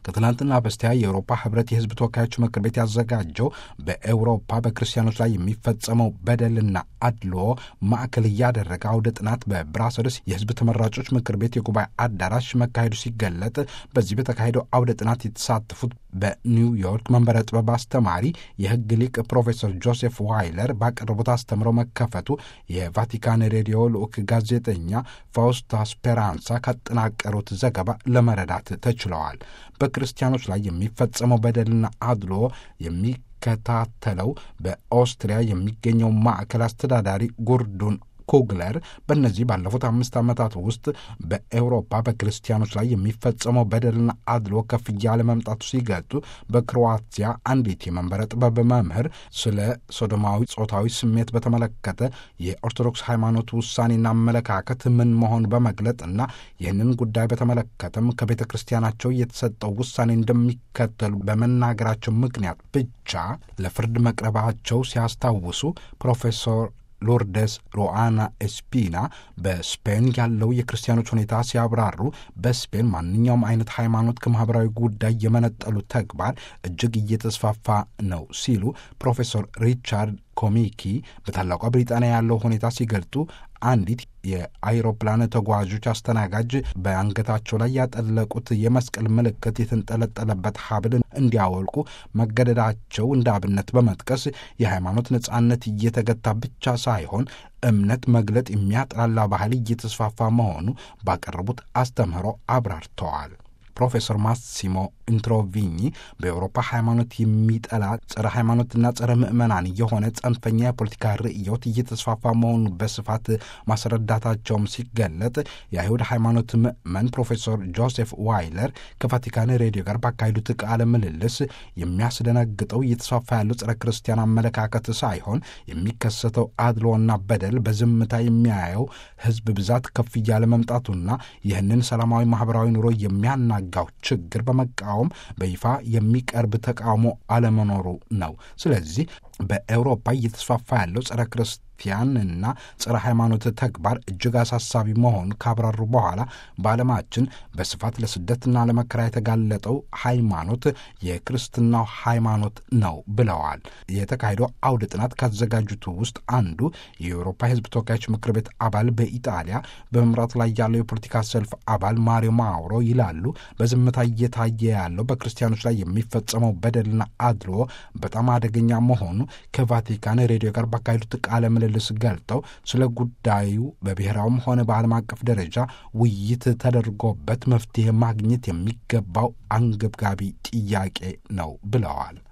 ከትናንትና በስቲያ የአውሮፓ ህብረት የህዝብ ተወካዮች ምክር ቤት ያዘጋጀው በኤውሮፓ በክርስቲያኖች ላይ የሚፈጸመው በደልና አድልዎ ማዕከል እያደረገ አውደ ጥናት በብራሰልስ የህዝብ ተመራጮች ምክር ቤት የጉባኤ አዳራሽ መካሄዱ ሲገለጥ በዚህ በተካሄደው አውደ ጥናት የተሳተፉት በኒውዮርክ መንበረ ጥበብ አስተማሪ የህግ ሊቅ ፕሮፌሰር ጆሴፍ ዋይለር ባቀረቡት አስተምረው መከፈቱ የቫቲካን ሬዲዮ ልዑክ ጋዜጠኛ ፋውስታ ስፔራንሳ ካጠናቀሩት ዘገባ ለመረዳት ተችለዋል። በክርስቲያኖች ላይ የሚፈጸመው በደልና አድሎ የሚከታተለው በኦስትሪያ የሚገኘው ማዕከል አስተዳዳሪ ጉርዱን ኩግለር በእነዚህ ባለፉት አምስት ዓመታት ውስጥ በኤውሮፓ በክርስቲያኖች ላይ የሚፈጸመው በደልና አድሎ ከፍ እያለ መምጣቱ ሲገልጡ በክሮዋቲያ አንዲት የመንበረ ጥበብ መምህር ስለ ሶዶማዊ ጾታዊ ስሜት በተመለከተ የኦርቶዶክስ ሃይማኖት ውሳኔና አመለካከት ምን መሆን በመግለጥ እና ይህንን ጉዳይ በተመለከተም ከቤተ ክርስቲያናቸው የተሰጠው ውሳኔ እንደሚከተሉ በመናገራቸው ምክንያት ብቻ ለፍርድ መቅረባቸው ሲያስታውሱ ፕሮፌሰር ሎርደስ ሮአና ኤስፒና በስፔን ያለው የክርስቲያኖች ሁኔታ ሲያብራሩ በስፔን ማንኛውም አይነት ሃይማኖት ከማኅበራዊ ጉዳይ የመነጠሉ ተግባር እጅግ እየተስፋፋ ነው ሲሉ ፕሮፌሰር ሪቻርድ ኮሚኪ በታላቋ ብሪጣንያ ያለው ሁኔታ ሲገልጡ አንዲት የአይሮፕላን ተጓዦች አስተናጋጅ በአንገታቸው ላይ ያጠለቁት የመስቀል ምልክት የተንጠለጠለበት ሀብል እንዲያወልቁ መገደዳቸው እንደ አብነት በመጥቀስ የሃይማኖት ነጻነት እየተገታ ብቻ ሳይሆን እምነት መግለጥ የሚያጥላላ ባህል እየተስፋፋ መሆኑ ባቀረቡት አስተምህሮ አብራርተዋል። ፕሮፌሰር ማሲሞ ኢንትሮቪኝ በኤውሮፓ ሃይማኖት የሚጠላ ጸረ ሃይማኖትና ጸረ ምዕመናን የሆነ ጽንፈኛ የፖለቲካ ርእዮት እየተስፋፋ መሆኑ በስፋት ማስረዳታቸውም ሲገለጥ የአይሁድ ሃይማኖት ምዕመን ፕሮፌሰር ጆሴፍ ዋይለር ከቫቲካን ሬዲዮ ጋር ባካሄዱት ቃለ ምልልስ የሚያስደነግጠው እየተስፋፋ ያለው ጸረ ክርስቲያን አመለካከት ሳይሆን የሚከሰተው አድሎና በደል በዝምታ የሚያየው ሕዝብ ብዛት ከፍ እያለ መምጣቱና ይህንን ሰላማዊ ማህበራዊ ኑሮ የሚያና ጋው ችግር በመቃወም በይፋ የሚቀርብ ተቃውሞ አለመኖሩ ነው። ስለዚህ በኤውሮፓ እየተስፋፋ ያለው ጸረ ክርስቲያንና ጸረ ሃይማኖት ተግባር እጅግ አሳሳቢ መሆኑን ካብራሩ በኋላ በዓለማችን በስፋት ለስደትና ለመከራ የተጋለጠው ሃይማኖት የክርስትናው ሃይማኖት ነው ብለዋል። የተካሄደው አውደ ጥናት ካዘጋጁት ውስጥ አንዱ የአውሮፓ የሕዝብ ተወካዮች ምክር ቤት አባል በኢጣሊያ በመምራት ላይ ያለው የፖለቲካ ሰልፍ አባል ማሪዮ ማውሮ ይላሉ። በዝምታ እየታየ ያለው በክርስቲያኖች ላይ የሚፈጸመው በደልና አድሎ በጣም አደገኛ መሆኑ ከቫቲካን ሬዲዮ ጋር ባካሄዱት ቃለ ምልልስ ገልጠው ስለ ጉዳዩ በብሔራዊም ሆነ በዓለም አቀፍ ደረጃ ውይይት ተደርጎበት መፍትሄ ማግኘት የሚገባው አንገብጋቢ ጥያቄ ነው ብለዋል።